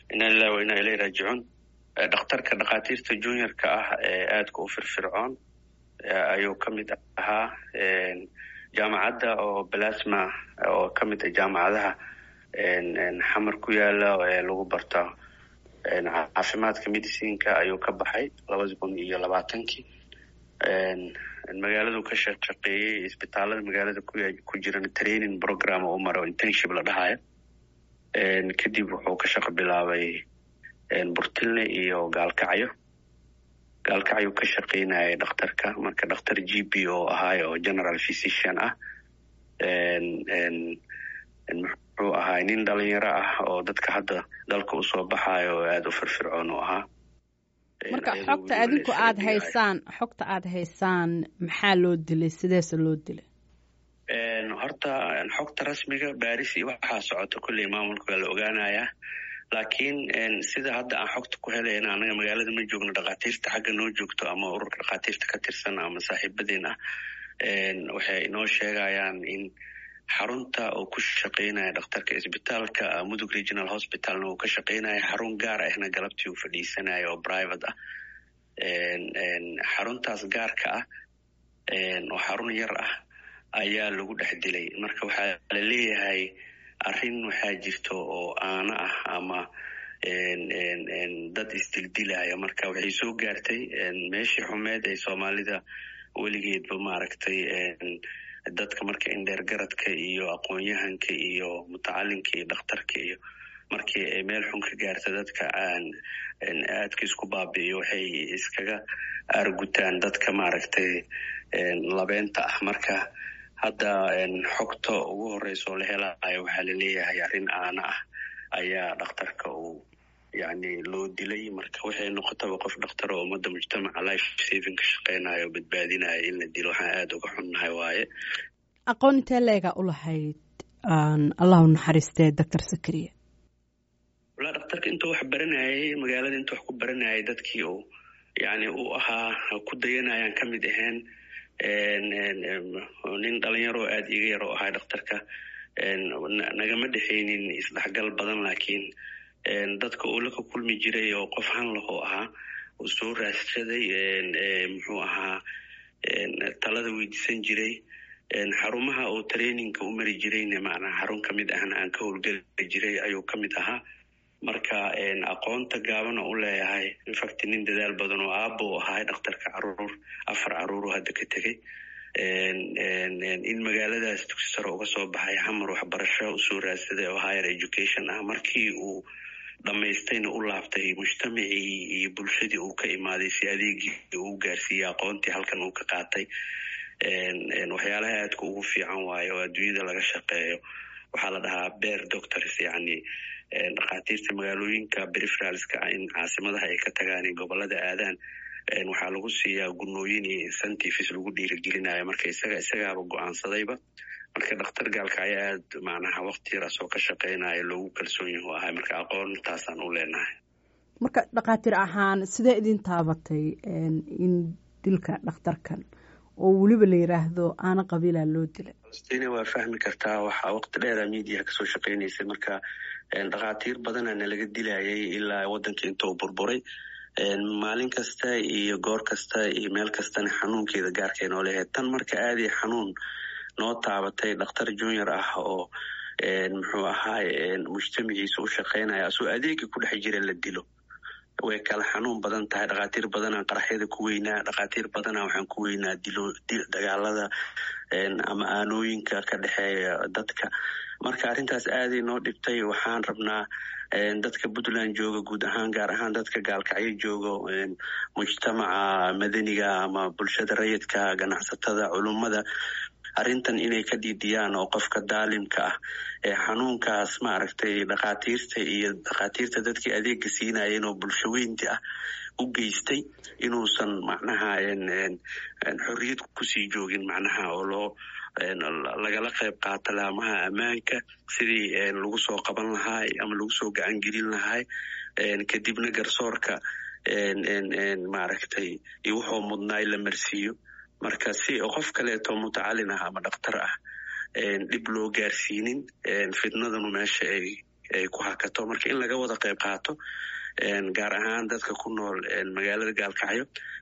ina lilah wa inaa ilay raajicuun dhakhtarka dhakhaatiirta juniorka ah ee aadka u firfircoon ayuu ka mid ahaa jaamacadda oo balasma oo ka mid ah jaamacadaha xamar ku yaala ee lagu barta caafimaadka medicinka ayuu ka baxay labada kun iyo labaatankii magaaladu ka shaqeeyey isbitaalada magaalada ku jiran training program oo u maro internship la dhahayo kadib wuxuu ka shaqo bilaabay burtilne iyo gaalkacyo gaalkacyo ka shaqeynayay dhakhtarka marka dhakhtar g p oo ahaay oo general physician ah muxuu ahaay nin dhalinyaro ah oo dadka hadda dalka usoo baxayo oo aada u firfircoon u ahaa marka xogta adinku aada haysaan xogta aada haysaan maxaa loo dilay sideese loo dilay horta xogta rasmiga baris iyo waxaa socota kulley maamulka waa la ogaanayaa laakiin sida hadda aan xogta ku helayna anaga magaalada ma joogno dhakhaatiirta xagga noo joogto ama ururka dhakhaatiirta ka tirsan ama saaxiibadeen ah waxay inoo sheegayaan in xarunta uu ku shaqeynaya dhakhtarka isbitaalka mudug regional hospitalna uu ka shaqeynaya xarun gaar ahna galabtii uu fadhiisanaya oo private ah xaruntaas gaarka ah oo xarun yar ah ayaa lagu dhex dilay marka waxaa la leeyahay arrin waxaa jirto oo aana ah ama dad isdildilaya marka waxay soo gaartay meeshii xumeed ee soomaalida weligeedba maaragtay dadka marka indheergaradka iyo aqoon-yahanka iyo mutacalinka iyo dhakhtarka iyo markii ay meel xun ka gaarta dadka aan aadka isku baabi'iyo waxay iskaga aargutaan dadka maaragtay labeenta ah marka hadda xogta ugu horeysa oo la helayo waxaa laleeyahay arrin aana ah ayaa dhakhtarka uu yani loo dilay marka waxay noqotaba qof dhakhtar oo ummadda mujtamaca life saving ka shaqeynayo o badbaadinayo in la dilo waxaan aada uga xunnahay waaye aqoon intee leegaa u lahayd allahu naxariistee doctor zakariya walaa dhakhtarka intuu wax baranayay magaalada intuu wax ku baranayay dadkii uu yani uu ahaa ku dayanayaan ka mid ahayn nin dhalinyaro aada iga yar oo ahaa dhakhtarka nagama dhexaynin isdhexgal badan laakiin dadka uu la ka kulmi jiray oo qof hanlahoo ahaa uu soo raadsaday muxuu ahaa talada weydiisan jiray xarumaha oo traininga u mari jirayna macnaa xarun ka mid ahna aan ka howlgeli jiray ayuu ka mid ahaa marka aqoonta gaabana u leeyahay infact nin dadaal badan oo aabo u ahaa dhakhtarka caruur afar caruuru hadda ka tegey in magaaladaas dugsi sare uga soo baxay xamar waxbarasho usoo raadsaday oo higher education ah markii uu dhammaystayna u laabtay mujtamacii iyo bulshadii uu ka imaaday si adeegii uu gaarsiiyey aqoontii halkan uu ka qaatay waxyaalaha aadka ugu fiican waayo oo adduunyada laga shaqeeyo waxaa la dhahaa bear doctors yani dhakhaatiirta magaalooyinka periferalska in caasimadaha ay ka tagaan in gobolada aadaan waxaa lagu siiyaa gunooyin iyo incentives lagu dhiirigelinayo marka isaga isagaaba go-aansadayba marka dhakhtar gaalka ayaa aada macnaha wakti yar asoo ka shaqeynaya loogu kalsoon yahu ahay marka aqoontaasaan u leenahay marka dhakhaatiir ahaan sidee idin taabatay in dilka dhakhtarkan oo weliba la yiraahdo aana qabiilaa loo dilay stina waa fahmi kartaa waxaa waqti dheera mediaha kasoo shaqeynaysay marka dhakhaatiir badana nalaga dilayay ilaa waddanka intuu burburay maalin kasta iyo goor kasta iyo meel kastana xanuunkeeda gaarkay noo leehayd tan marka aadii xanuun noo taabatay dhakhtar junior ah oo muxuu ahaay mujtamaciisa u shaqeynaya asoo adeega ku dhex jira la dilo way kala xanuun badan tahay dhakhaatiir badanaa qaraxyada ku weynaa dhakhaatiir badanaa waxaan ku weynaa dilo dagaalada ama aanooyinka ka dhexeeya dadka marka arrintaas aaday noo dhibtay waxaan rabnaa dadka puntland jooga guud ahaan gaar ahaan dadka gaalkacyo jooga mujtamaca madaniga ama bulshada rayidka ganacsatada culummada arrintan inay ka dhiidiyaan oo qofka daalimka ah ee xanuunkaas maaragtay dhakhaatiirta iyo dhakhaatiirta dadkii adeega siinayeen oo bulsho weynti ah u geystay inuusan macnaha xorriyad kusii joogin macnaha oo loo lagala qayb qaato laamaha ammaanka sidii lagu soo qaban lahaa ama lagu soo gacan gelin lahaa kadibna garsoorka maaragtay iyo wuxuu mudnaay la marsiiyo marka si qof kaleeto mutacalin ah ama dhakhtar ah dhib loo gaarsiinin fitnadanu meesha ay ay ku hakato marka in laga wada qayb qaato gaar ahaan dadka ku nool magaalada gaalkacyo